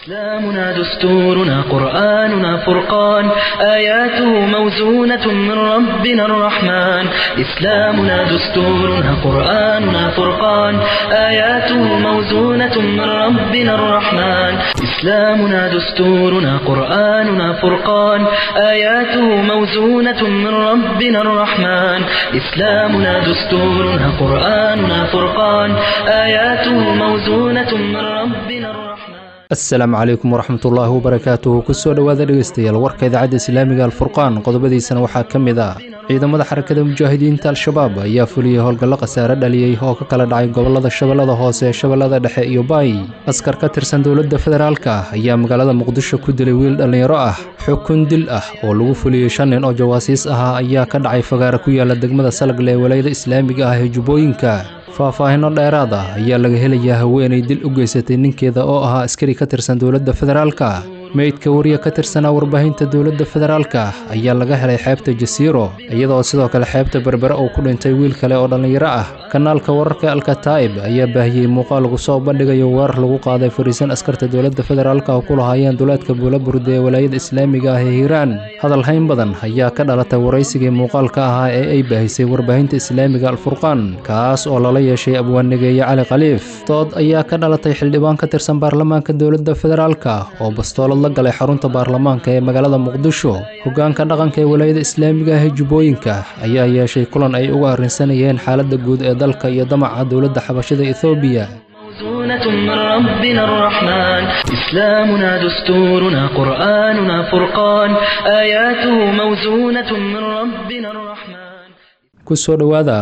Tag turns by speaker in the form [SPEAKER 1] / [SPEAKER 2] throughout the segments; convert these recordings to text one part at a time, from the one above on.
[SPEAKER 1] إسلامنا دستورنا قرآننا فرقان آياته موزونة من ربنا الرحمن إسلامنا دستورنا قرآننا فرقان آياته موزونة من ربنا الرحمن إسلامنا دستورنا قرآننا فرقان آياته موزونة من ربنا الرحمن إسلامنا دستورنا قرآننا فرقان آياته موزونة من ربنا الرحمن
[SPEAKER 2] asalaamu calaykum waraxmatullaahi wabarakaatuhu kusoo dhowaada dhegeystayaal warka idaacadda islaamiga alfurqaan qodobadiisana waxaa ka mid ah ciidamada xarakada mujaahidiinta al-shabaab ayaa fuliyey howlgallo khasaare dhaliyey oo ka kala dhacay gobolada shabeellada hoose shabeellada dhexe iyo baay askar ka tirsan dowladda federaalka ah ayaa magaalada muqdisho ku dilay wiil dhallinyaro ah xukun dil ah oo lagu fuliyey shan nin oo jawaasiis ahaa ayaa ka dhacay fagaara ku yaala degmada salagle ee walayada islaamiga ah ee jubbooyinka faahfaahinno dheeraad ah ayaa laga helayaa haweenay dil u geysatay ninkeeda oo ahaa askari ka tirsan dowladda federaalka meydka wariya ka tirsanaa warbaahinta dowladda federaalka ayaa laga helay xeebta jasiiro iyadoo sidoo kale xeebta berbere uu ku dhintay wiil kale oo dhallinyaro ah kanaalka wararka alkataa'ib ayaa baahiyey muuqaal lagu soo bandhigayo weerar lagu qaaday fariisan askarta dowladda federaalka oo ku lahaayeen duleedka buulaburde ee walaayada islaamiga ah ee hiiraan hadal hayn badan ayaa ka dhalatay waraysigii muuqaalka ahaa ee ay baahisay warbaahinta islaamiga alfurqaan kaas oo lala yeeshay abwaannigeeye cali khaliif dood ayaa ka dhalatay xildhibaan ka tirsan baarlamaanka dowladda federaalka oo bastoolad la galay xarunta baarlamaanka ee magaalada muqdisho hoggaanka dhaqanka ee walaayada islaamiga ah ee jubbooyinka ayaa yeeshay kulan ay uga arrinsanayeen xaaladda guud ee dalka iyo damaca dowladda xabashada ethoobiya
[SPEAKER 1] موزونة من ربنا الرحمن إسلامنا دستورنا قرآننا فرقان آياته موزونة من ربنا الرحمن
[SPEAKER 2] kusoo dhowaada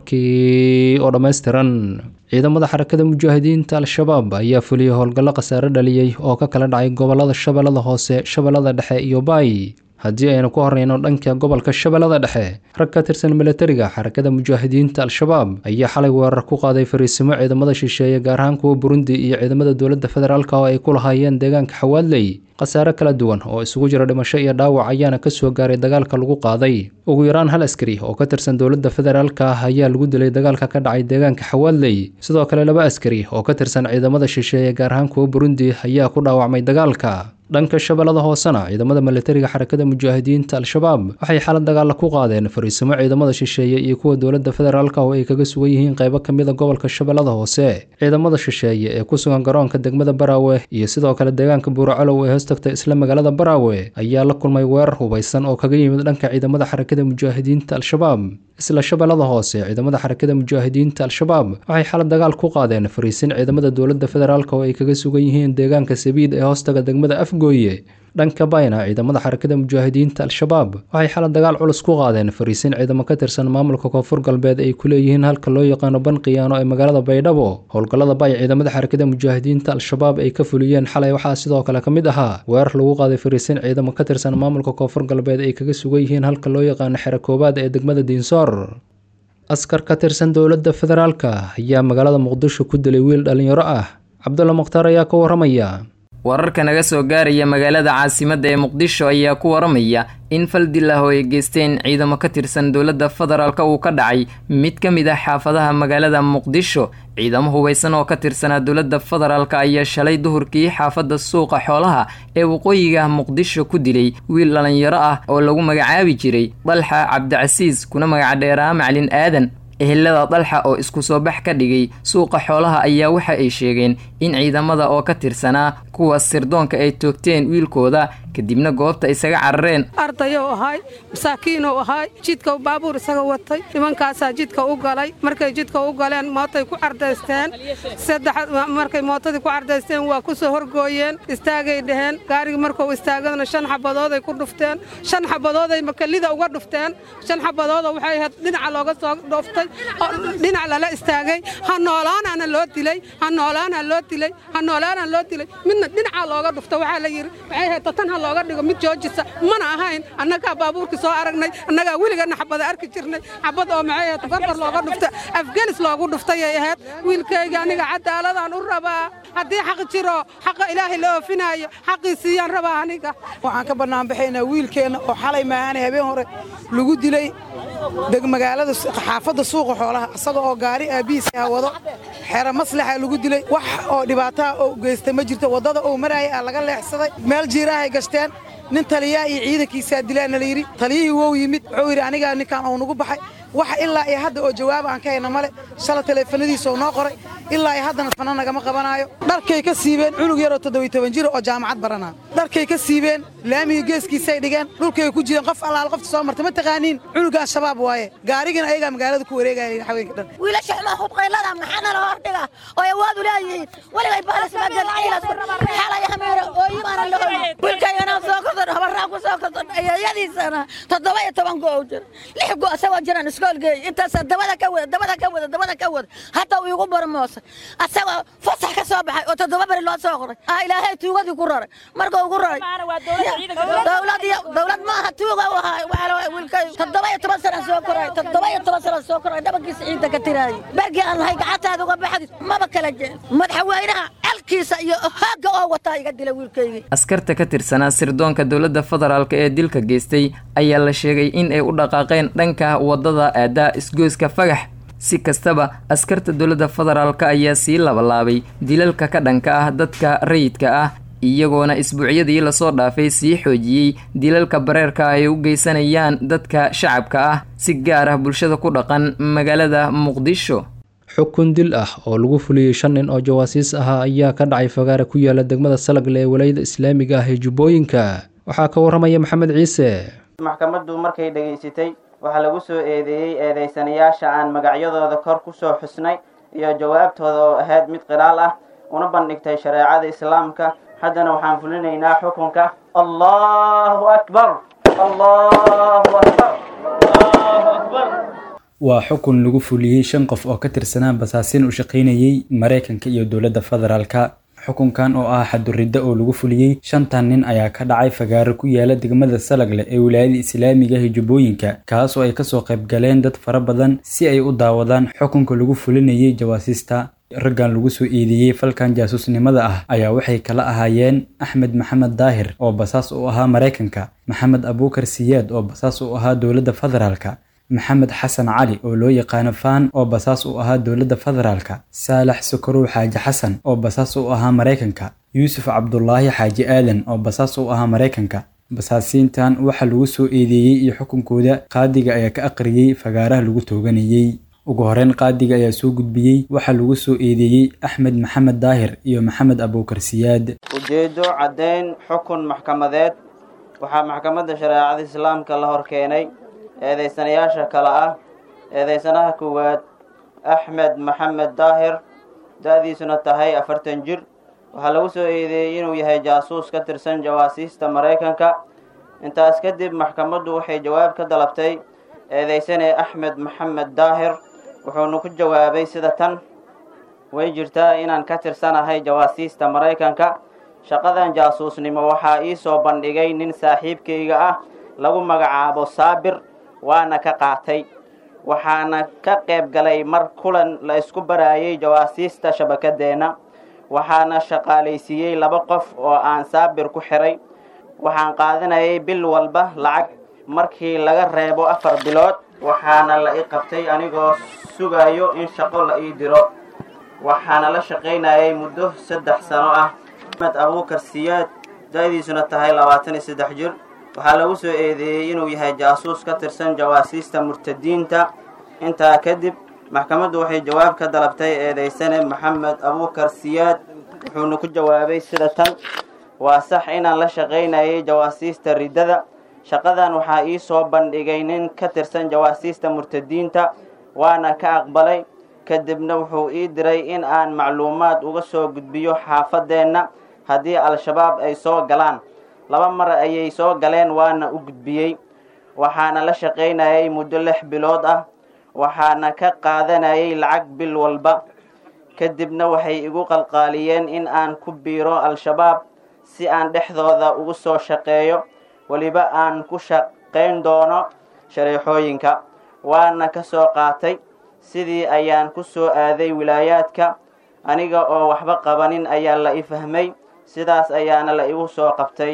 [SPEAKER 2] warkii oo dhammaystiran ciidamada xarakada mujaahidiinta al-shabaab ayaa fuliyey howlgallo khasaare dhaliyey oo ka kala dhacay gobolada shabeellada hoose shabeellada dhexe iyo baay haddii aynu ku horreyno dhanka gobolka shabeellada dhexe rag ka tirsan milatariga xarakada mujaahidiinta al-shabaab ayaa xalay weerar ku qaaday fariisimo ciidamada shisheeye gaar ahaan kuwa burundi iyo ciidamada dowladda federaalk oo ay ku lahaayeen deegaanka xawaadley khasaare kala duwan oo isugu jira dhimasho iyo dhaawac ayaana ka soo gaaray dagaalka lagu qaaday ugu yaraan hal askari oo ka tirsan dowladda federaalka ah ayaa lagu dilay dagaalka ka dhacay deegaanka xawaadley sidoo kale laba askari oo ka tirsan ciidamada shisheeye gaar ahaan kuwa burundi ayaa ku dhaawacmay dagaalka dhanka shabeellada hoosena ciidamada milatariga xarakada mujaahidiinta al-shabaab waxay xalad dagaalla ku qaadeen fariisimo ciidamada shisheeye iyo kuwa dowladda federaalka oo ay kaga sugan yihiin qaybo ka mid a gobolka shabeellada hoose ciidamada shisheeye ee ku sugan garoonka degmada baraawe iyo sidoo kale deegaanka buuracalow ee hoostagta isla magaalada baraawe ayaa la kulmay weerar hubaysan oo kaga yimid dhanka ciidamada xarakada mujaahidiinta al-shabaab isla shabeellada hoose ciidamada xarakada mujaahidiinta al-shabaab waxay xalad dagaal ku qaadeen fariisin ciidamada dowladda federaalk oo ay kaga sugan yihiin deegaanka sabiid ee hoostaga degmada afgooye dhanka bayna ciidamada xarakada mujaahidiinta al-shabaab waxay xalad dagaal culus ku qaadeen fariisin ciidamo ka tirsan maamulka koonfur galbeed ay ku leeyihiin halka loo yaqaano banqiyaano ee magaalada baydhabo howlgallada bay ciidamada xarakada mujaahidiinta al-shabaab ay ka fuliyeen xalay waxaa sidoo kale ka mid ahaa weerar lagu qaaday fariisin ciidamo ka tirsan maamulka koonfur galbeed ay kaga sugan yihiin halka loo yaqaano xero koowaad ee degmada diinsoor askar ka tirsan dowladda federaalka ayaa magaalada muqdisho ku dilay wiil dhallinyaro ah cabdulla mukhtaar ayaa ka waramaya
[SPEAKER 3] wararka naga soo gaaraya magaalada caasimadda ee muqdisho ayaa ku waramaya in fal dil ah oo ay geysteen ciidamo ka tirsan dowladda federaalk uu ka dhacay mid ka mid ah xaafadaha magaalada muqdisho ciidamo hubaysan oo ka tirsanaa dowladda federaalk ayaa shalay duhurkii xaafadda suuqa xoolaha ee waqooyiga muqdisho ku dilay wiil dhallinyaro ah oo lagu magacaabi jiray dalxa cabdicasiis kuna magacdheeraa macalin aadan ehelada dalxa oo isku soo bax ka dhigay suuqa xoolaha ayaa waxa ay sheegeen in ciidamada oo ka tirsanaa kuwa sirdoonka ay toogteen wiilkooda kadibna goobta isaga carareen
[SPEAKER 4] ardayou ahay masaakiinuu ahay jidka baabuur isaga watay nimankaasaa jidka u galay markay jidka u galeen mootay ku cardaysteen markay mootadii ku cardaysteen waa ku soo horgooyeen istaagay dhaheen gaarigii markuu istaagadna shan xabadooday ku dhufteen shan xabadooday makalida uga dhufteen shan xabadooda waxay ahayd dhinaca looga soo dhuftay dhinac lala istaagay ha noolaanaana loo dilay ha noolaana loo dilay ha noolaana loo dilay midna dhinaca looga dhufta waxaa la yidhi waxay ahayd tatan ha looga dhigo mid joojisa mana ahayn annagaa baabuurkii soo aragnay annagaa weligeena xabada arki jirnay xabad oo maxay ahayd gorgor looga dhufta afganis loogu dhuftayay ahayd wiilkayga aniga cadaaladaan u rabaa haddii xaq jiro xaqa ilaahay la oofinaayo xaqii siiyaan rabaa aniga
[SPEAKER 5] waxaan ka bannaanbaxaynaa wiilkeenna oo xalay maahaane habeen hore lagu dilay magaalada xaafadda suuqa xoolaha isaga oo gaari aabihiisa wado xero maslaxa lagu dilay wax oo dhibaataha oo geystay ma jirto waddada uu maraayay aa laga leexsaday meel jiirahay gashteen nin taliyaa iyo ciidankiisaa dilaana la yidhi taliyihii wou yimid wuxuu yidhi anigaa ninkaan uu nagu baxay waxa ilaa iyo hadda oo jawaab aan ka hayna male shala taleefanadiisa uu noo qoray ilaa iyo haddana fana nagama qabanaayo dharkay ka siibeen cunug yaroo toddobiy toban jira oo jaamacad baranaa dharkay ka siibeen laamiga geeskiisay dhigeen dhulkay ku jireen qof allaal qofta soo marta ma taqaaniin cunugaan shabaab waaye gaarigina ayagaa magaalada ku wareegaya haweenka dhan
[SPEAKER 6] wiilasha xumaa hubqaylada maxaana la hordhiga oo awood u leeyihiin weligay baalasmagalxalay hameero ooyimaana la hoyi wiilkayanaa soo kordan habaraa ku soo kordan ayayadiisana toddoba iyo toban go jir lix go asagoo jiraan iskoolgeey intaasa dabada ka wada dabada ka wada dabada ka wada hadda uu igu barmoosay asagoo fasax ka soo baxay oo toddoba beri loo soo qoray ah ilaahay tuugadii ku raray marka ugu raray dowlad maaha tuuga u ahaa wiilkay toddoba iyo toban sana soo koray toddoba iyo toban sana soo koray dhabankiisa ciidda ka tiraayay bergii aan lahay gacantaada uga baxdi maba kala jeen madaxweynaha calkiisa iyo hoogga oo wataa iga dila wiilkaygii
[SPEAKER 3] askarta ka tirsanaa sirdoonka dowladda federaalk ee dilka geystay ayaa la sheegay in ay u dhaqaaqeen dhanka waddada aadaa isgoyska fagax si kastaba askarta dowladda federaalk ayaa sii labalaabay dilalka ka dhanka ah dadka rayidka ah iyagoona isbuucyadii lasoo dhaafay sii xoojiyey dilalka bareerka ay u geysanayaan dadka shacabka ah si gaar ah bulshada ku dhaqan magaalada muqdisho
[SPEAKER 2] xukun dil ah oo lagu fuliyey shan nin oo jawaasiis ahaa ayaa ka dhacay fagaare ku yaala degmada salagle ee walayada islaamiga ah ee jubbooyinka waxaa ka warramaya maxamed ciise
[SPEAKER 7] maxkamaddu markay dhegaysatay waxaa lagu soo eedeeyey eedaysanayaasha aan magacyadooda kor ku soo xusnay iyo jawaabtooda oo ahayd mid qiraal ah una bandhigtay shareecada islaamka haddana waxaan fulinaynaa xukunka allahu akbar allahu akbar allahu akbar
[SPEAKER 8] waa xukun lagu fuliyey shan qof oo ka tirsanaa basaasiin u shaqaynayey maraykanka iyo dowladda federaalka xukunkan oo ah xaduridda oo lagu fuliyey shantan nin ayaa ka dhacay fagaaro ku yaala degmada salagle ee wilaayada islaamiga ah jubbooyinka kaas oo ay kasoo qayb galeen dad fara badan si ay u daawadaan xukunka lagu fulinayay jawaasiista raggan lagu soo eedeeyey falkan jaasuusnimada ah ayaa waxay kala ahaayeen axmed maxamed daahir oo basaas u ahaa maraykanka maxamed abuukar siyaad oo basaas u ahaa dowladda federaalka maxamed xasan cali oo loo yaqaano faan oo basaas u ahaa dowladda federaalka saalax sokorow xaaji xasan oo basaas u ahaa maraykanka yuusuf cabdulaahi xaaji aadan oo basaas u ahaa maraykanka basaasiintan waxaa lagu soo eedeeyey iyo xukunkooda qaadiga ayaa ka aqriyey fagaaraha lagu tooganayey ugu horeyn qaadiga ayaa soo gudbiyey waxaa lagu soo eedeeyey axmed maxamed daahir iyo maxamed abuukar siyaad
[SPEAKER 7] ujeedo caddayn xukun maxkamadeed waxaa maxkamadda shareecada islaamka la hor keenay eedaysanayaasha kale ah eedaysanaha koowaad axmed maxamed daahir da-diisuna tahay afartan jir waxaa lagu soo eedeeyey inuu yahay jaasuus ka tirsan jawaasiista maraykanka intaas kadib maxkamaddu waxay jawaab ka dalabtay eedaysane axmed maxamed daahir wuxuuna ku jawaabay sida tan way jirtaa inaan ka tirsanahay jawaasiista maraykanka shaqadan jaasuusnimo waxaa ii soo bandhigay nin saaxiibkayga ah lagu magacaabo saabir waana ka qaatay waxaana ka qayb galay mar kulan la isku baraayay jawaasiista shabakadeenna waxaana shaqaalaysiiyey laba qof oo aan saabir ku xiray waxaan qaadanayay bil walba lacag markii laga reebo afar bilood waxaana la ii qabtay anigoo sugayo in shaqo la ii diro waxaana la shaqaynayay muddo saddex sano ah axmed abuukar siyaad da-diisuna tahay labaatan iyo saddex jir waxaa lagu soo eedeeyey inuu yahay jaasuus ka tirsan jawaasiista murtadiinta intaa kadib maxkamaddu waxay jawaab ka dalabtay eedaysane maxamed abuukar siyaad wuxuuna ku jawaabay sida tan waa sax inaan la shaqaynayay jawaasiista riddada shaqadan waxaa ii soo bandhigay nin ka tirsan jawaasiista murtadiinta waana ka aqbalay kadibna wuxuu ii diray in aan macluumaad uga soo gudbiyo xaafadeenna haddii al-shabaab ay soo galaan laba mar ayay soo galeen waana u gudbiyey waxaana la shaqaynayay muddo lix bilood ah waxaana ka qaadanayay lacag bil walba kadibna waxay igu qalqaaliyeen in aan ku biiro al-shabaab si aan dhexdooda ugu soo shaqeeyo weliba aan ku shaqayn doono shareexooyinka waana ka soo qaatay sidii ayaan ku soo aaday wilaayaadka aniga oo waxba qabanin ayaa la i fahmay sidaas ayaana la igu soo qabtay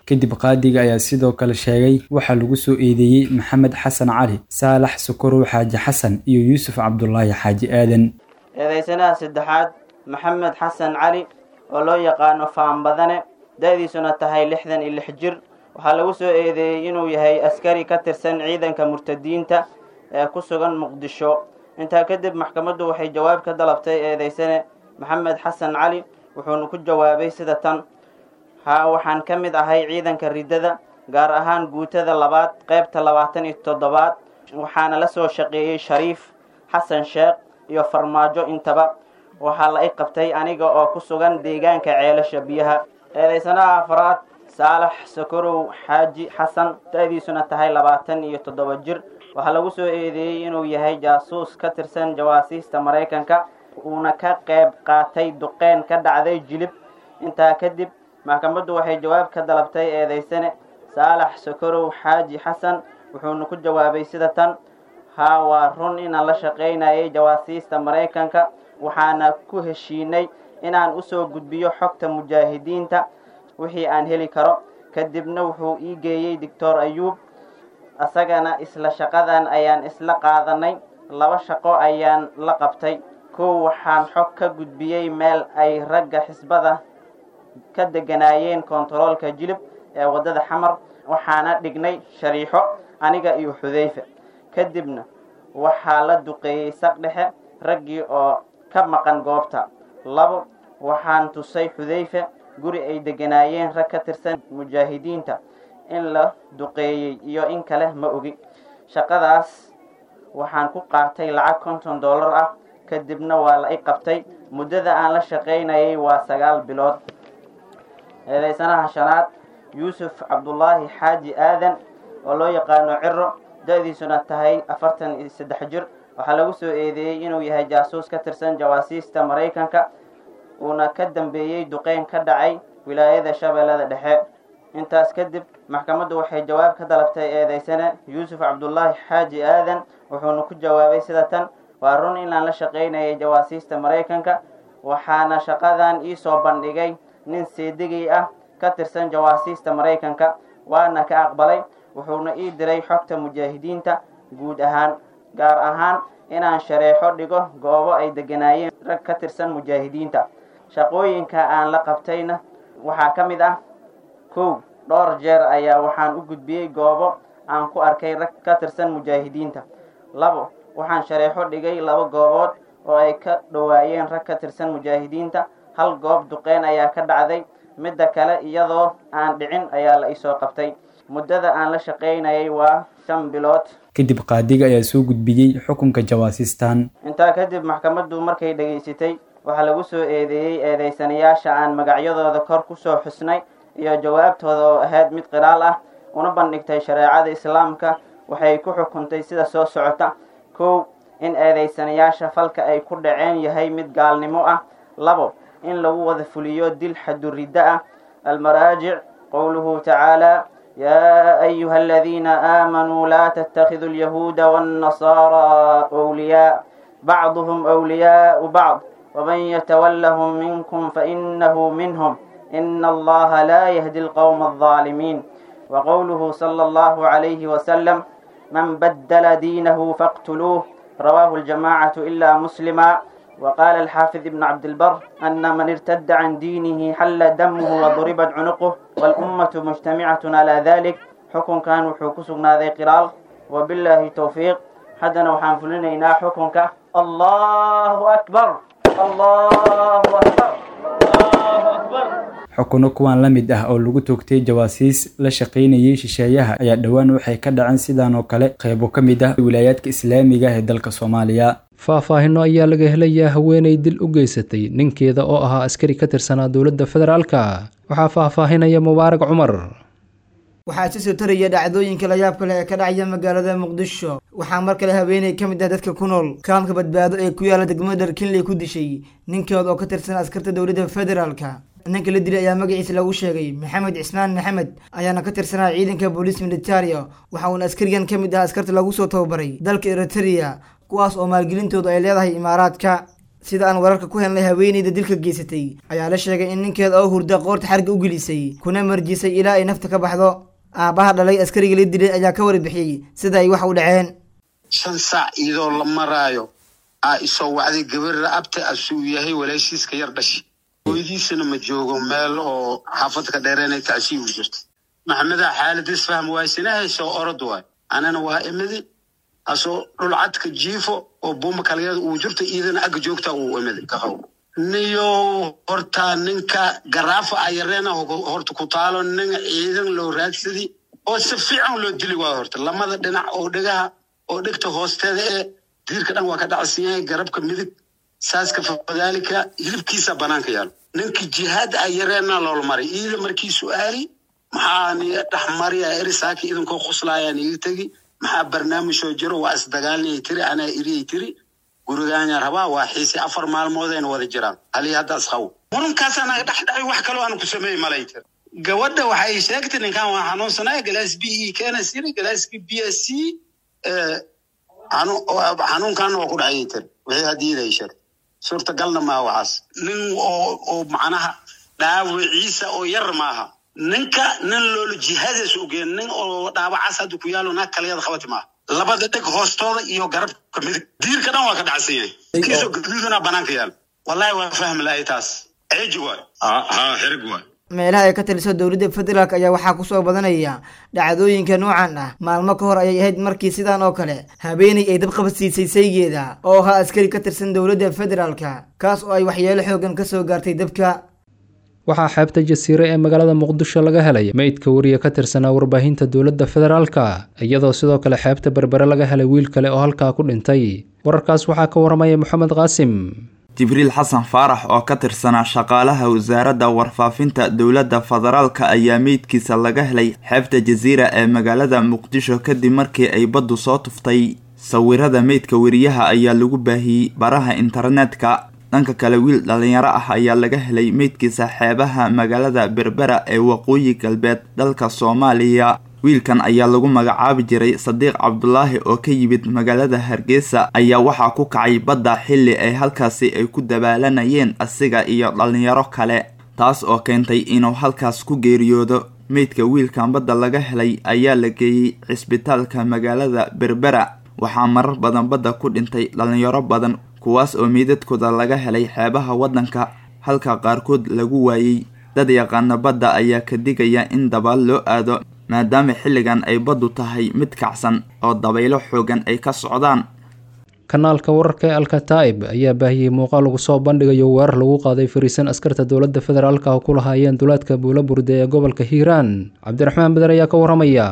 [SPEAKER 8] kadib qaadiga ayaa sidoo kale sheegay waxaa lagu soo eedeeyey maxamed xasan cali saalax sokorow xaaji xasan iyo yuusuf cabdulaahi xaaji aadan
[SPEAKER 7] eedaysanaha saddexaad maxamed xasan cali oo loo yaqaano faanbadane da-diisuna tahay lixdan iyo lix jir waxaa lagu soo eedeeyey inuu yahay askari ka tirsan ciidanka murtadiinta ee ku sugan muqdisho intaa kadib maxkamaddu waxay jawaab ka dalabtay eedaysane maxamed xasan cali wuxuuna ku jawaabay sida tan haa waxaan ka mid ahay ciidanka riddada gaar ahaan guutada labaad qaybta labaatan iyo toddobaad waxaana la soo shaqeeyey shariif xasan sheekh iyo farmaajo intaba waxaa la i qabtay aniga oo ku sugan deegaanka ceelasha biyaha eedaysanaha afraad saalax sokorow xaaji xasan da-diisuna tahay labaatan iyo toddoba jir waxaa lagu soo eedeeyey inuu yahay jaasuus ka tirsan jawaasiista maraykanka uuna ka qayb qaatay duqeyn ka dhacday jilib intaa kadib maxkamaddu waxay jawaab ka dalabtay eedaysane saalax sokorow xaaji xasan wuxuuna ku jawaabay sida tan haa waa run inaan la shaqaynayay jawaasiista maraykanka waxaana ku heshiinay inaan usoo gudbiyo xogta mujaahidiinta wixii aan heli karo kadibna wuxuu ii geeyey doctor ayuub asagana isla shaqadan ayaan isla qaadanay laba shaqo ayaan la qabtay kow waxaan xog ka gudbiyey meel ay ragga xisbada ka deganaayeen kontaroolka jilib ee waddada xamar waxaana dhignay shariixo aniga iyo xudayfa kadibna waxaa la duqeeyey saq dhexe raggii oo ka maqan goobta labo waxaan tusay xudayfa guri ay deganaayeen rag ka tirsan mujaahidiinta in la duqeeyey iyo in kale ma ogi shaqadaas waxaan ku qaatay lacag konton dollar ah kadibna waa la i qabtay muddada aan la shaqaynayay waa sagaal bilood eedaysanaha shanaad yuusuf cabdulaahi xaaji aadan oo loo yaqaano ciro da-diisuna tahay afartan iyo saddex jir waxaa lagu soo eedeeyey inuu yahay jaasuus ka tirsan jawaasiista maraykanka uuna ka dambeeyey duqeyn ka dhacay wilaayada shabeellada dhexe intaas kadib maxkamaddu waxay jawaab ka dalabtay eedaysane yuusuf cabdulaahi xaaji aadan wuxuuna ku jawaabay sida tan waa run inaan la shaqaynayay jawaasiista maraykanka waxaana shaqadan iisoo bandhigay nin seedigay ah ka tirsan jawaasiista maraykanka waana ka aqbalay wuxuuna ii diray xogta mujaahidiinta guud ahaan gaar ahaan inaan shareexo dhigo goobo ay deganaayeen rag ka tirsan mujaahidiinta shaqooyinka aan la qabtayna waxaa ka mid ah kow dhowr jeer ayaa waxaan u gudbiyey goobo aan ku arkay rag ka tirsan mujaahidiinta labo waxaan shareexo dhigay laba goobood oo ay ka dhowaayeen rag ka tirsan mujaahidiinta hal goob duqeyn ayaa ka dhacday midda kale iyadoo aan dhicin ayaa la isoo qabtay muddada aan la shaqaynayay waa shan bilood
[SPEAKER 8] kadib qaadiga ayaa soo gudbiyey xukunka jawaasistan
[SPEAKER 7] intaa kadib maxkamaddu markay dhegaysatay waxaa lagu soo eedeeyey eedaysanayaasha aan magacyadooda kor kusoo xusnay iyo jawaabtooda oo ahayd mid qiraal ah una bandhigtay shareecada islaamka waxay ku xukuntay sida soo socota kow in eedaysanayaasha falka ay ku dhaceen yahay mid gaalnimo ah labo in lagu wada fuliyo dil xaduriddo ah almaraajic qowluhu tacaala يا أيها الذين آمنوا لا تتخذوا اليهود والنصارى أولياء بعضهم أولياء بعض ومن يتولهم منكم فإنه منهم إن الله لا يهدي القوم الظالمين وقوله صلى الله عليه وسلم من بدل دينه فاقتلوه رواه الجماعة إلا مسلما وقال الحافظ ابن عبد البر أن من ارتد عن دينه حل دمه وضربت عنقه والأمة مجتمعة على ذلك حكم كان وحكسنا ذي قرال وبالله توفيق حدنا وحان فلنا حكمك الله أكبر الله أكبر الله أكبر
[SPEAKER 8] xukuno kuwan la mid ah oo lagu toogtay jawaasiis la shaqaynayay shisheeyaha ayaa dhowaan waxay ka dhaceen sidaan oo kale qaybo ka mid ah wilaayaadka islaamiga ee dalka soomaaliya
[SPEAKER 2] faahfaahino ayaa laga helayaa haweenay dil u geysatay ninkeeda oo ahaa askari ka tirsanaa dowladda federaalka waxaa faahfaahinaya mubaarak cumar
[SPEAKER 9] waxaa si soo taraya dhacdooyinka layaabka leh ee ka dhacaya magaalada muqdisho waxaa mar kale haweeney ka mid ah dadka ku nool kaamka badbaado ee ku yaala degmada dharkinley ku dishay ninkeeda oo ka tirsan askarta dowladda federaalka ninka la dilay ayaa magaciisa lagu sheegay maxamed cismaan maxamed ayaana ka tirsanaa ciidanka booliis militaria waxa uuna askarigan ka mid ah askarta lagu soo tababaray dalka eriteria kuwaas oo maalgelintoodu ay leedahay imaaraadka sida aan wararka ku helnay haweeneyda dilka geysatay ayaa la sheegay in ninkeeda oo hurda qoorta xarga u gelisay kuna marjisay ilaa ay nafta ka baxdo aabbaha dhalay askariga la dilay ayaa ka warbixiyey sida ay wax u dhaceen
[SPEAKER 10] shan saac iyadoo la maraayo aa isoo wacday gabarra abta asuu yahay walaashiiska yar dhashi hooyadiisana ma joogo meel oo xaafadka dheereenay tacsiib u jirta maxamedaa xaaladis fahm waaysanahayso orod waay anana waa imidi asoo dhulcadka jiifo oo buuma kaligeeda uu jirto iidana agga joogta uu imidi kahow niyo horta ninka garaafa ayareena horta ku taalo nin ciidan loo raadsadi oo si fiican loo dili waayo horta lamada dhinac oo dhegaha oo dhegta hoosteeda ee diirka dhan waa ka dhacsan yahay garabka midig saaska fadaalika hilibkiisa banaanka yaalo ninka jihaad ayareena loola maray iida markii su-aali maxaa ni dhexmariya erisaaki idinkoo khuslaayaan iga tegi maxaa barnaamijoo jiro waa isdagaalniyay tiri anaa iriyay tiri gurigaanya rabaa waa xiisi afar maalmoodayna wada jiraan halii hadda isqaw murankaasa naga dhex dhacay wax kaloo aan ku sameey malay tir gabadha waxay sheegtay ninkan waa xanuunsanaya galaas b e keena siri galaaski b s c xanuunkan waa ku dhacayay tir wixii hadiiday sheegtay suurtagalna maaha waxaas nin oo oo macnaha dhaawiciisa oo yar maaha ninka nin loola jihaadays ogeen nin oo dhaawacaas hadda ku yaalo naag kaleeda qabati maaha labada dheg hoostooda iyo garabka midig diirka dhan waa ka dhacsan yahay kiisoo gaduudana banaanka yaal wallahi waa fahmi lahay taas ceeji waay ha xirig waay
[SPEAKER 9] meelaha ay ka taliso dowladda federaalk ayaa waxaa kusoo badanaya dhacdooyinka noocan ah maalmo ka hor ayay ahayd markii sidan oo kale habeenay ay dabqabadsiisay saygeeda oo ahaa askari ka tirsan dowladda federaalka kaas oo ay waxyeelo xoogan kasoo gaartay dabka
[SPEAKER 2] waxaa xeebta jasiire ee magaalada muqdisho laga helay meydka wariya ka tirsanaa warbaahinta dowladda federaalka iyadoo sidoo kale xeebta berbere laga helay wiil kale oo halkaa ku dhintay wararkaas waxaa ka waramaya moxamed qaasim
[SPEAKER 11] jibriil xasan faarax oo ka tirsanaa shaqaalaha wasaaradda warfaafinta dowladda federaalka ayaa meydkiisa laga helay xeebta jasiira ee magaalada muqdisho kadib markii ay baddu soo tuftay sawirada meydka wariyaha ayaa lagu baahiyey baraha internetka dhanka kale wiil dhalinyaro ah ayaa laga helay meydkiisa xeebaha magaalada berbera ee waqooyi galbeed dalka soomaaliya wiilkan ayaa lagu magacaabi jiray sadiiq cabdulaahi oo ka yimid magaalada hargeysa ayaa waxaa ku kacay badda xilli ay halkaasi ay ku dabaalanayeen asiga iyo dhalinyaro kale taas oo keentay inuu halkaas ku geeriyoodo meydka wiilkan badda laga helay ayaa la geeyey cisbitaalka magaalada berbera waxaa marar badan badda ku dhintay dhalinyaro badan kuwaas oo meydadkooda laga helay xeebaha waddanka halka qaarkood lagu waayey dad yaqaana badda ayaa ka digaya in dabaal loo aado maadaama xilligan ay baddu tahay mid kacsan oo dabaylo xoogan ay ka socdaan
[SPEAKER 2] kanaalka wararka ee alkataib ayaa baahiyey muuqaal lagu soo bandhigayo weerar lagu qaaday fariisan askarta dowladda federaalka oo ku lahaayeen duleedka buula burde ee gobolka hiiraan cabdiraxmaan beder ayaa ka waramaya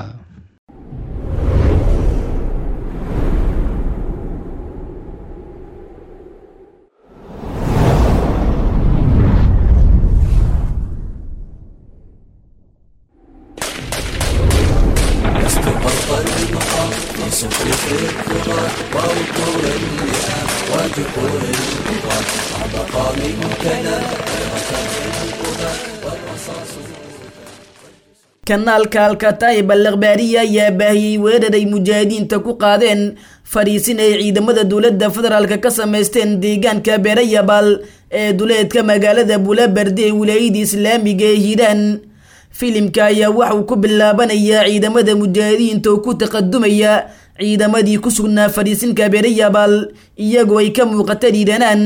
[SPEAKER 12] kanaalka alkataib al akhbaariya ayaa baahiyey weerar ay mujaahidiinta ku qaadeen fariisin ay ciidamada dowladda federaalk ka sameysteen deegaanka beerayabal ee duleedka magaalada bulabarde ee wilaayada islaamiga ee hiiraan filimka ayaa waxauu ku bilaabanayaa ciidamada mujaahidiinta oo ku taqadumaya ciidamadii ku sugnaa fariisinka beerayabal iyagoo ay ka muuqata dhiiranaan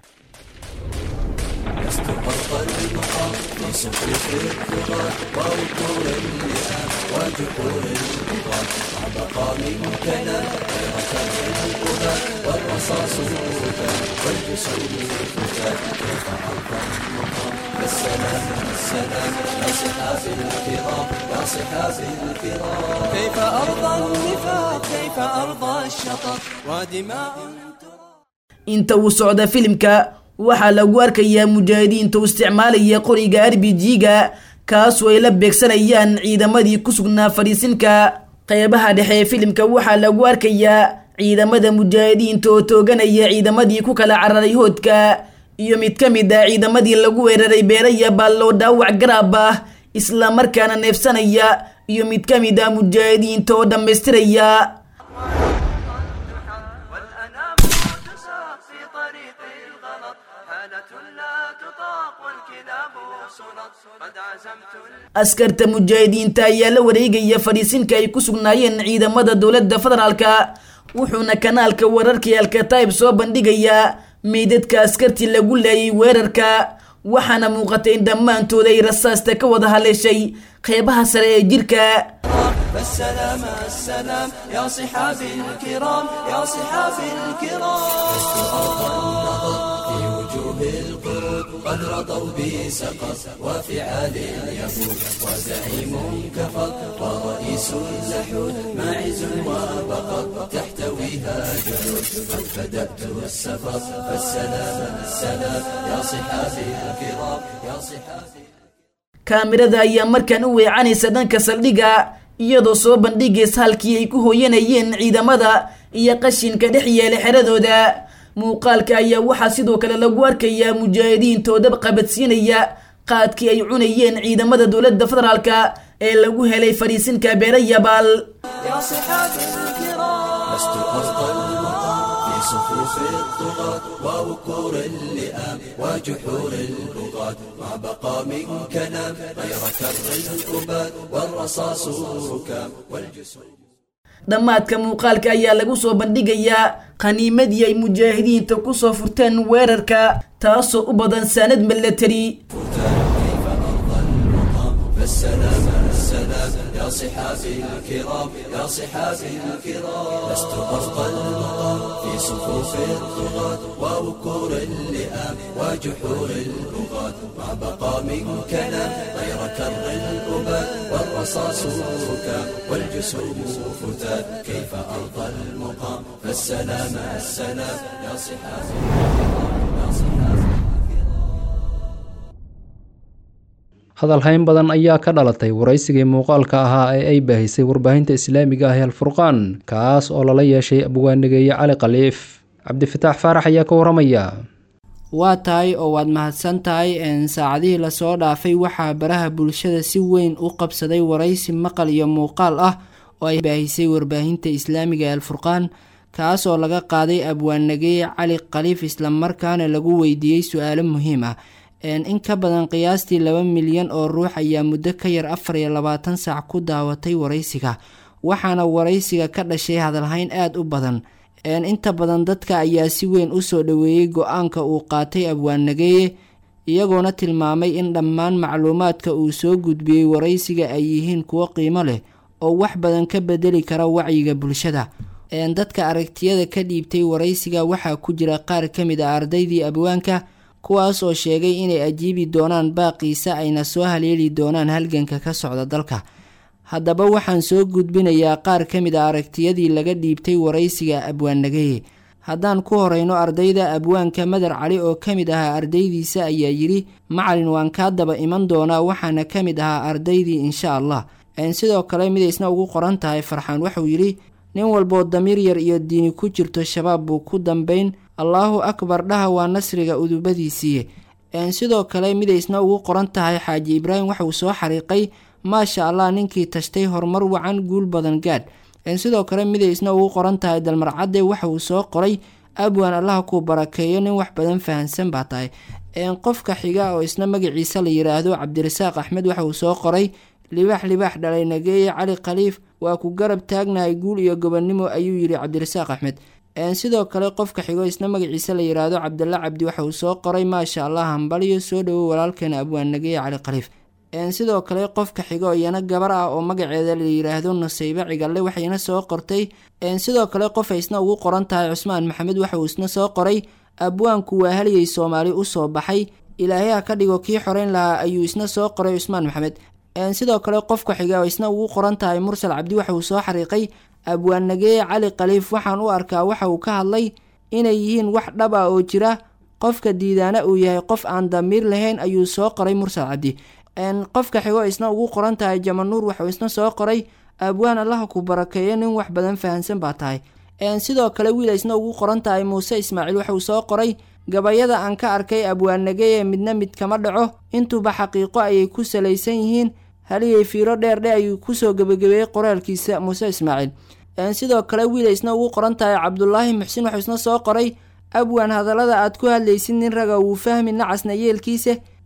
[SPEAKER 13] كيف أرضى النفاق كيف أرضى الشطط ودماء
[SPEAKER 12] inta uu socda filimka waxaa lagu arkayaa mujaahidiinta u isticmaalaya qoriga arbijiga kaasoo ay la beegsanayaan ciidamadii ku sugnaa fadhiisinka qeybaha dhexe ee filimka waxaa lagu arkayaa ciidamada mujaahidiinta oo tooganaya ciidamadii ku kala cararay hoodka iyo mid ka mid ah ciidamadii lagu weeraray beeraya baalloo dhaawac garaab ah isla markaana neefsanaya iyo mid ka mid ah mujaahidiinta oo dhammaystiraya askarta mujaahidiinta ayaa la wareegaya fadhiisinka ay ku sugnaayeen ciidamada dowladda federaalka wuxuuna kanaalka wararkii alkataib soo bandhigayaa meydadka askartii lagu laayay weerarka waxaana muuqatay in dhammaantooda ay rasaasta ka wada haleeshay qeybaha sare ee jirka
[SPEAKER 13] فالسلام السلام يا صحابي الكرام يا صحابي الكرام لست أرضى النظر في وجوه القرود قد رضوا بسقط وفعال اليهود وزعيم كفر ورئيس اللحود ماعز وبقر تحتويها جنود قد بدأت السفر فالسلام السلام يا صحابي الكرام يا صحابي
[SPEAKER 12] kaamirada ayaa markaan u weecanaysa dhanka saldhigga iyadoo soo bandhigaysa halkii ay ku hooyanayeen ciidamada iyo qashinka dhex yeela xeradooda muuqaalka ayaa waxaa sidoo kale lagu arkayaa mujaahidiintoo dab qabadsiinaya qaadkii ay cunayeen ciidamada dowladda federaalka ee lagu helay fadhiisinka beera yabaal
[SPEAKER 13] يا صحابي الكرام لست أرضى المقام في صفوف الطغاة ووقور اللئام وجحور البغاة ما بقى من كلام غير كر الأباد والرصاص ركام والجسود
[SPEAKER 12] dhammaadka muuqaalka ayaa lagu soo bandhigayaa qaniimadii ay mujaahidiinta ku soo furteen weerarka taasoo u badan saanad milatari
[SPEAKER 13] فالسلام السلام يا صحابي الكرام يا صحابي الكرام لست أرضى المقام في صفوف الطغاة ووقور اللئام وجحور البغاة ما بقى من كلام غير كر الأباد والرصاص ركام والجسوم فتات كيف أرضى المقام فالسلام السلام يا صحابي يا صحابي
[SPEAKER 2] hadalhayn badan ayaa ka dhalatay waraysigii muuqaalka ahaa ee ay baahisay warbaahinta islaamiga ah ee alfurqaan kaas oo lala yeeshay abwaanigeeye cali khaliif cabdifataax faarax ayaa ka waramaya
[SPEAKER 14] waa tahay oo waad mahadsan tahay saacadihii lasoo dhaafay waxaa baraha bulshada si weyn u qabsaday waraysi maqal iyo muuqaal ah oo ay baahisay warbaahinta islaamiga ee alfurqaan kaas oo laga qaaday abwaannageeye cali khaliif islamarkaana lagu weydiiyey su-aalo muhiim ah in ka badan qiyaastii laba milyan oo ruux ayaa muddo ka yar afar iyo labaatan saac ku daawatay waraysiga waxaana waraysiga ka dhashay hadalhayn aada u badan inta badan dadka ayaa si weyn usoo dhoweeyey go-aanka uu qaatay abwaannageeye iyagoona tilmaamay in dhammaan macluumaadka uu soo gudbiyey waraysiga ay yihiin kuwo qiimo leh oo wax badan ka bedeli kara wacyiga bulshada dadka aragtiyada ka dhiibtay waraysiga waxaa ku jira qaar ka mid a ardaydii abwaanka kuwaas oo sheegay inay ajiibi doonaan baaqiisa ayna soo haleeli doonaan halganka ka socda dalka haddaba waxaan soo gudbinayaa qaar ka mid a aragtiyadii laga dhiibtay waraysiga abwaannageye haddaan ku horeyno ardayda abwaanka madar cali oo ka mid ahaa ardaydiisa ayaa yidhi macalin waan kaa daba iman doonaa waxaana ka mid ahaa ardaydii insha allah sidoo kale midaysna ugu qoran tahay farxaan wuxuu yidhi nin walboo damiir yar iyo diini ku jirto shabaab buu ku dambayn allaahu akbar dhaha waa nasriga udubadiisiiye sidoo kale midaysna ugu qoran tahay xaaji ibraahim waxauu soo xariiqay maasha allah ninkii tashtay horumar wacan guul badan gaadh sidoo kale midaysna ugu qoran tahay dalmarcadde waxa uu soo qoray abwaan allaha kuu barakeeyo nin wax badan fahansan baa tahay qofka xiga oo isna magaciisa la yiraahdo cabdirasaaq axmed waxa uu soo qoray libaax libaax dhalay nageeye cali khaliif waa ku garab taagnahay guul iyo gobonnimo ayuu yidhi cabdirasaaq axmed sidoo kale qofka xigo isna magaciisa la yiraahdo cabdalla cabdi waxa uu soo qoray maasha allah hambaliyo soo dhowow walaalkeena abwaan nageeye cali khaliif sidoo kale qofka xigo iyana gabar ah oo magaceeda la yiraahdo nusaybe cigalle waxayna soo qortay sidoo kale qof ay isna ugu qoran tahay cusmaan maxamed waxa uu isna soo qoray abwaanku waa haligay soomaali usoo baxay ilaahay ha ka dhigo kii xoreyn lahaa ayuu isna soo qoray cusmaan maxamed sidoo kale qofka xiga oo isna ugu qoran tahay mursal cabdi waxa uu soo xariiqay abwaannageeye cali khaliif waxaan u arkaa waxa uu ka hadlay inay yihiin wax dhab ah oo jira qofka diidaana uu yahay qof aan damiir lahayn ayuu soo qoray mursal cabdi qofka xigo isna ugu qoran tahay jamanuur waxuu isna soo qoray abwaan allaha ku barakeeyo nin wax badan fahansan baa tahay sidoo kale wiil isna ugu qoran tahay muuse ismaaciil waxauu soo qoray gabayada aan ka arkay abwaannageye midna mid kama dhaco intuuba xaqiiqo ayay ku salaysan yihiin haligay fiiro dheerdhe ayuu kusoo gebagabeeyey qoraalkiisa muuse ismaaciil sidoo kale wiil isna ugu qoran tahay cabdulaahi muxsin waxuu isna soo qoray abwaan hadallada aad ku hadlaysid nin raga wuu fahmi nacasna yeelkiisa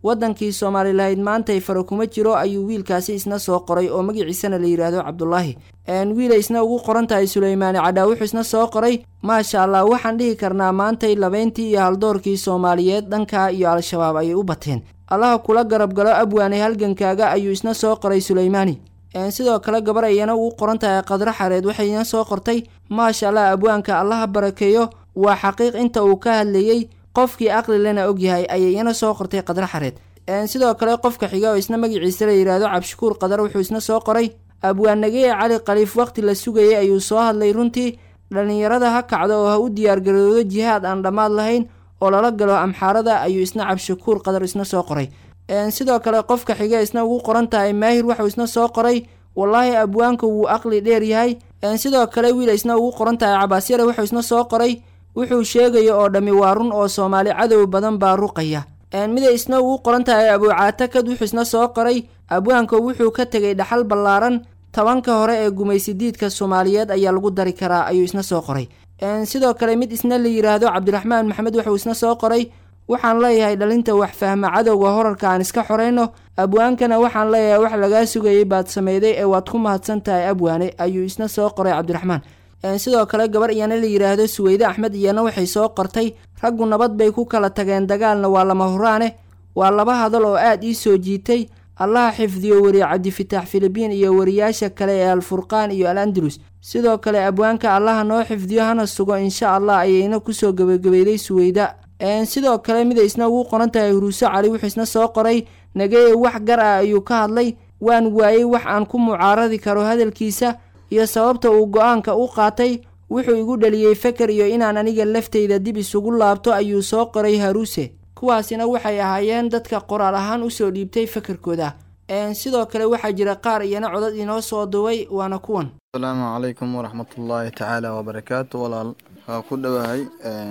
[SPEAKER 14] waddankii soomaali lahayd maantay fara kuma jiro ayuu wiilkaasi isna soo qoray oo magaciisana la yidhaahdo cabdulaahi wiilay isna ugu qoran tahay suleymaani cadhaa wuxuu isna soo qoray maasha allah waxaan dhihi karnaa maantay labeyntii iyo haldoorkii soomaaliyeed dhanka iyo al-shabaab ayay u bateen allaha kula garab galo abwaanay halgankaaga ayuu isna soo qoray suleymaani sidoo kale gabar ayana ugu qoran tahay qadro xareed waxayna soo qortay maasha allah abwaanka allaha barakeeyo waa xaqiiq inta uu ka hadlayey qofkii aqli lena ogyahay ayay iyana soo qortay qadro xareed sidoo kale qofka xiga oo isna magaciisa la yidhaahdo cabshakuur qadar wuxuu isna soo qoray abwaannageye cali khaliif waqti la sugayay ayuu soo hadlay runtii dhallinyarada ha kacdo oo ha u diyaargaroodo jihaad aan dhammaad lahayn oo lala galo amxaarada ayuu isna cabshakuur qadar isna soo qoray sidoo kale qofka xiga isna ugu qoran tahay maahir waxuu isna soo qoray wallaahi abwaanka wuu aqli dheer yahay sidoo kale wiil isna ugu qoran tahay cabaasyare wuxuu isna soo qoray wuxuu sheegaya oo dhammi waa run oo soomaali cadow badan baa ruqaya miday isna ugu qoran tahay abuucaatakad wuxuu isna soo qoray abwaanka wuxuu ka tegay dhaxal ballaaran tobanka hore ee gumaysidiidka soomaaliyeed ayaa lagu dari karaa ayuu isna soo qoray sidoo kale mid isna la yidhaahdo cabdiraxmaan maxamed wuxuu isna soo qoray waxaan leeyahay dhalinta wax fahma cadowga horarka aan iska xoreyno abwaankana waxaan leeyahay wax lagaa sugayay baad sameyday ee waad ku mahadsan tahay abwaane ayuu isna soo qoray cabdiraxmaan sidoo kale gabar iyana la yidhaahdo suweyde axmed iyana waxay soo qortay raggu nabad bay ku kala tageen dagaalna waa lama huraane waa laba hadal oo aad ii soo jiitay allaha xifdiyo weriye cabdifitaax filibiin iyo wariyaasha kale ee alfurqaan iyo al andalus sidoo kale abwaanka allaha noo xifdiyo hana sugo insha allah ayayna kusoo gebagabeeday suweyda sidoo kale miday isna ugu qoran tahay huruuso cali wuxuu isna soo qoray nageye wax gar ah ayuu ka hadlay waan waayey wax aan ku mucaaradi karo hadalkiisa iyo sababta uu go-aanka u qaatay wuxuu igu dhaliyey feker iyo inaan aniga laftayda dib isugu laabto ayuu soo qoray haruuse kuwaasina waxay ahaayeen dadka qoraal ahaan usoo dhiibtay fekerkooda sidoo kale waxaa jira qaar iyana codad inoo soo duway waana kuwan
[SPEAKER 15] asalaamu calaykum waraxmatullaahi tacaala wabarakaatu walaal waa ku dhowahay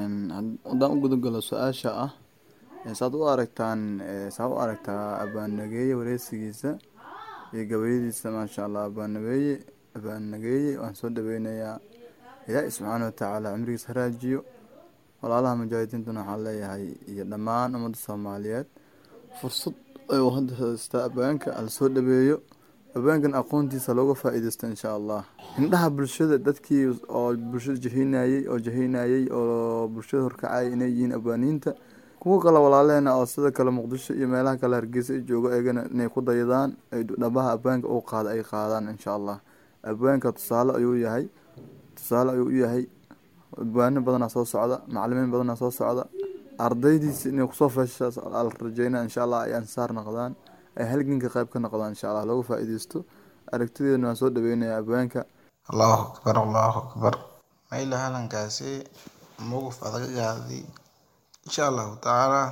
[SPEAKER 15] haddaan u gudagalo su-aasha ah saad u aragtaan saad u aragtaa abaanageeye wareysigiisa iyo gabayadiisa maasha allah abaanageeye abaanageeye waan soo dhaweynayaa ilaahi subxaana watacaala cimrigiisa haraajiyo walaalaha mujaahidiintuna waxaan leeyahay iyo dhammaan ummadda soomaaliyeed fursad ayuu hadda haystaa abaanka ala soo dhaweeyo abaankan aqoontiisa looga faa-iideysto insha allah indhaha bulshada dadkii oo bulshada jahinayey oo jahinayey oo bulshada horkacayay inay yihiin abaaniinta kuwa kale walaaleena oo sida kale muqdisho iyo meelaha kale hargeysa i joogo eegana inay ku dayadaan ay dhabaha abaanka u qaada ay qaadaan insha allah abaanka tusaale ayuu yahay tusaale ayuu u yahay abwaano badanaa soo socda macalimiin badanaa soo socda ardaydiisa inay kusoo feesha la rajeyna insha allah ay ansaar noqdaan ay halganka qayb ka noqdaan insha allah looga faa-iideysto aragtideedana waan soo dhaweynaya abwaanka
[SPEAKER 16] allahu akbar allahu akbar mayla halankaasi mowqif adagaadi insha allahu tacaala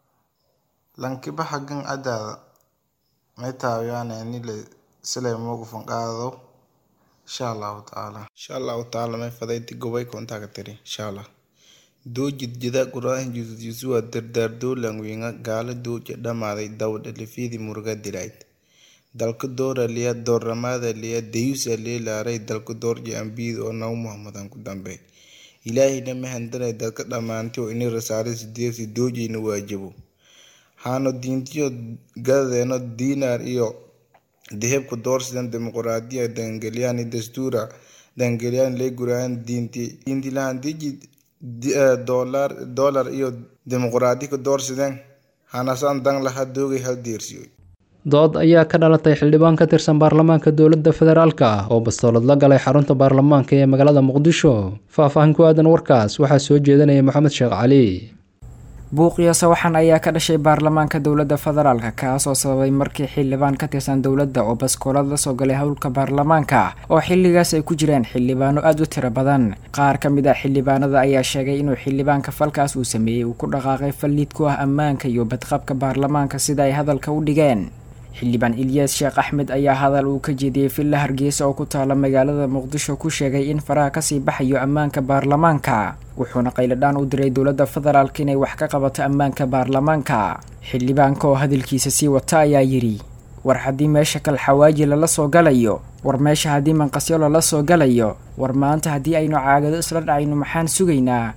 [SPEAKER 16] lankiba xaggan cadaada may taawiyaane nile silay mowqifan qaado insha allahu tacaala insha allahu tacaala may fadayti gobay kontaaka tiri insha allah doojid jida quraahin jusudjusuwa dardaardoolan wiinga gaala dooja dhamaaday dawdha lifidi muruga dilayd dalka doora liya dooramaada liya dayusa leelaaray dalka doorja ambiid oo naw muhamadan ku dambe ilaahina mahandanay dadka dhammaantay oo ini rasaare sideesi doojayna waajabo haano diintiyo gadadeeno diinaar iyo dehebka doorsidan dimuquraadiya dangelyaani dastuura dangelyaani lay guraayan diinti diintilahan dijid dolar dolar iyo dimuquraadi ka doorsideen hanasaan dan laha doogay hal deersiyo
[SPEAKER 2] dood ayaa ka dhalatay xildhibaan ka tirsan baarlamaanka dowladda federaalka ah oo bastoolad la galay xarunta baarlamaanka ee magaalada muqdisho faahfaahin ku aadan warkaas waxaa soo jeedinaya maxamed sheekh cali
[SPEAKER 17] buuqiyo sawaxan ayaa ka dhashay baarlamaanka dowladda federaalka kaasoo sababay markii xildhibaan ka tirsan dowladda oo baskoolad lasoo galay howlka baarlamaanka oo xilligaas ay ku jireen xildhibaano aada u tiro badan qaar ka mid ah xildhibaanada ayaa sheegay inuu xildhibaanka falkaas uu sameeyey uu ku dhaqaaqay fallid ku ah ammaanka iyo badqabka baarlamaanka sida ay hadalka u dhigeen xildhibaan ilyaas sheekh axmed ayaa hadal uu ka jeediyey villa hargeysa oo ku taala magaalada muqdisho ku sheegay in faraha kasii baxayo ammaanka baarlamaanka wuxuuna qayladhaan u diray dowladda federaalk inay wax ka qabato ammaanka baarlamaanka xildhibaanka oo hadalkiisa sii wata ayaa yidhi war haddii meesha kal xawaaji lala soo galayo war meesha haddii manqasyo lala soo galayo war maanta haddii aynu caagado isla dhacayno maxaan sugaynaa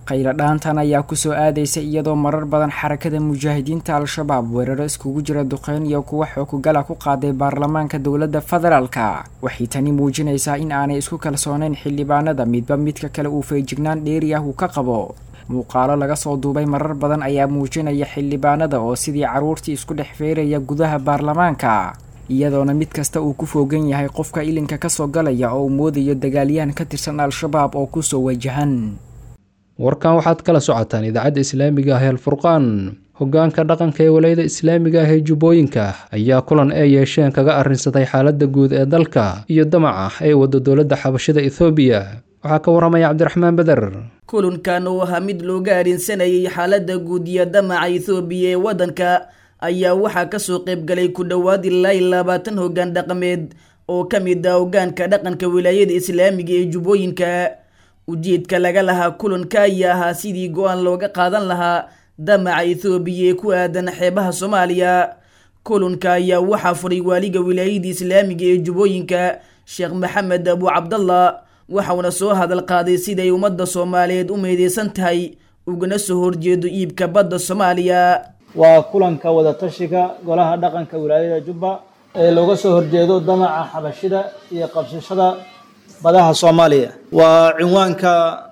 [SPEAKER 17] qayladhaantan ayaa kusoo aadaysa iyadoo marar badan xarakada mujaahidiinta al-shabaab weeraro iskugu jira duqeyn iyo kuwa xoogugala ku qaaday baarlamaanka dowladda federaalka waxay tani muujinaysaa in aanay isku kalsooneyn xildhibaanada midba midka kale uu feejignaan dheeri ah uu ka qabo muuqaalo laga soo duubay marar badan ayaa muujinaya xildhibaanada oo sidii carruurtii isku dhex feeraya gudaha baarlamaanka iyadoona mid kasta uu ku foogan yahay qofka ilinka kasoo galaya oo uu moodayo dagaalyahan ka tirsan al-shabaab oo kusoo wajahan
[SPEAKER 2] warkan waxaad kala socotaan idaacadda islaamiga ah ee alfurqaan hoggaanka dhaqanka ee walayada islaamiga ah ee jubbooyinka ayaa kulan ay yeesheen kaga arrinsaday xaaladda guud ee dalka iyo damaca ay waddo dowladda xabashada ethoobiya waxaa ka warramaya cabdiraxmaan beder
[SPEAKER 12] kulankan oo ahaa mid looga arrinsanayay xaaladda guud iyo damaca ethoobiya ee waddanka ayaa waxaa kasoo qaybgalay ku dhowaad ilaa iyo labaatan hoggaan dhaqameed oo ka mid ah hoggaanka dhaqanka wilaayada islaamiga ee jubbooyinka ujeedka laga lahaa kulanka ayaa ahaa sidii go-aan looga qaadan lahaa damaca ethoobiya ee ku aadan xeebaha soomaaliya kulanka ayaa waxaa furay waaliga wilaayada islaamiga ee jubbooyinka sheekh maxamed abu cabdallah waxauna soo hadal qaaday siday ummadda soomaaliyeed u meedeysan tahay ugana soo horjeedo iibka badda soomaaliya
[SPEAKER 18] waa kulanka wadatashiga golaha dhaqanka wilaayada jubba ee looga soo horjeedo damaca xabashida iyo qabsashada badaha soomaaliya waa cinwaanka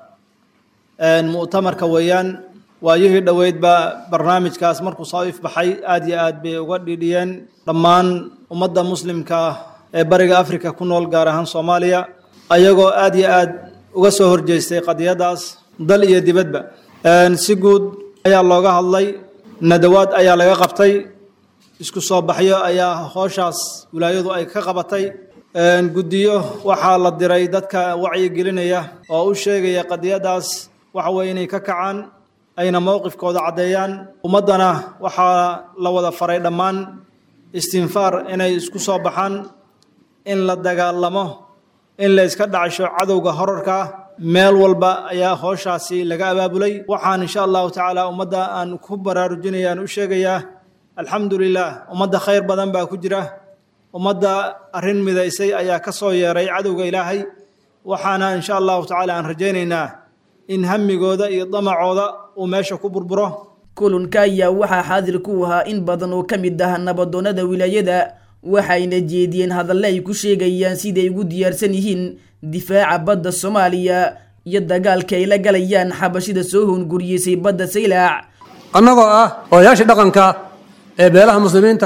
[SPEAKER 18] mu'tamarka weeyaan waayihii dhoweydba barnaamijkaas markuu soo ifbaxay aad iyo aad bay uga dhidhiyeen dhammaan ummadda muslimka ah ee bariga afrika ku nool gaar ahaan soomaaliya ayagoo aad iyo aad uga soo horjeestay qadiyadaas dal iyo dibadba si guud ayaa looga hadlay nadawaad ayaa laga qabtay isku soo baxyo ayaa hooshaas wilaayadu ay ka qabatay guddiyo waxaa la diray dadka wacyigelinaya oo u sheegaya qadiyadaas waxa weye inay ka kacaan ayna mowqifkooda caddeeyaan ummaddana waxaa la wada faray dhammaan istinfaar inay isku soo baxaan in la dagaalamo in la iska dhacsho cadowga horarka meel walba ayaa hooshaasi laga abaabulay waxaan insha allahu tacaala ummadda aan ku baraarujinaya aan u sheegayaa alxamdu lilah ummadda khayr badan baa ku jira ummadda arrin midaysay ayaa ka soo yeeray cadowga ilaahay waxaana insha allahu tacaala aan rajaynaynaa in hamigooda iyo damacooda uu meesha ku burburo
[SPEAKER 12] kulanka ayaa waxaa xaadir ku ahaa in badan oo ka mid ah nabadoonnada wilaayada waxayna jeediyeen hadalle ay ku sheegayaan siday ugu diyaarsan yihiin difaaca badda soomaaliya iyo dagaalka ay la galayaan xabashida soo hoonguriyeysay badda saylaac
[SPEAKER 19] annagoo ah odayaashii dhaqanka ee beelaha muslimiinta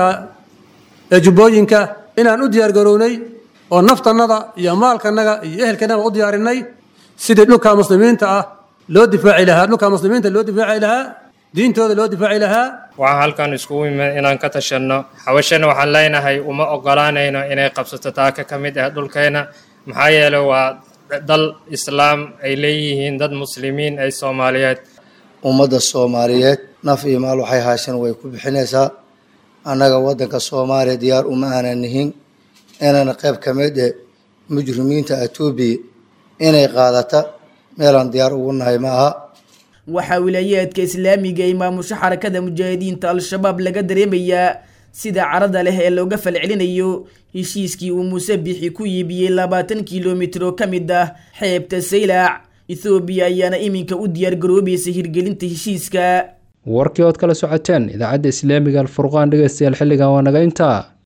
[SPEAKER 19] ee jubbooyinka inaan u diyaargarownay oo naftannada iyo maalkanaga iyo ehelkanaga u diyaarinay sidii dhulka muslimiinta ah loo difaaci lahaa dhulka muslimiinta loo difaaci lahaa diintooda loo difaaci lahaa
[SPEAKER 20] waxaan halkan iskugu imid inaan ka tashanno xabashana waxaan leenahay uma ogolaanayno inay qabsato taaka ka mid ah dhulkeena maxaa yeelay waa dal islaam ay leeyihiin dad muslimiin ay soomaaliyeed
[SPEAKER 21] ummadda soomaaliyeed naf iyo maal waxay haasheen way ku bixinaysaa annaga waddanka soomaaliya diyaar uma aanan nihin inaan qayb ka mid eh mujrimiinta etoobiya inay qaadata meelaan diyaar ugu nahay ma aha
[SPEAKER 12] waxaa wilaayaadka islaamiga ee maamusho xarakada mujaahidiinta al-shabaab laga dareemayaa sida carada leh ee looga falcelinayo heshiiskii uu muuse bixi ku iibiyey labaatan kilomitir oo ka mid ah xeebta saylaac ethoobiya ayaana iminka u diyaargaroobaysa hirgelinta heshiiska
[SPEAKER 2] warkii ood kala socoteen idaacadda islaamiga alfurqaan dhegeystayaal xilligan waa naga intaa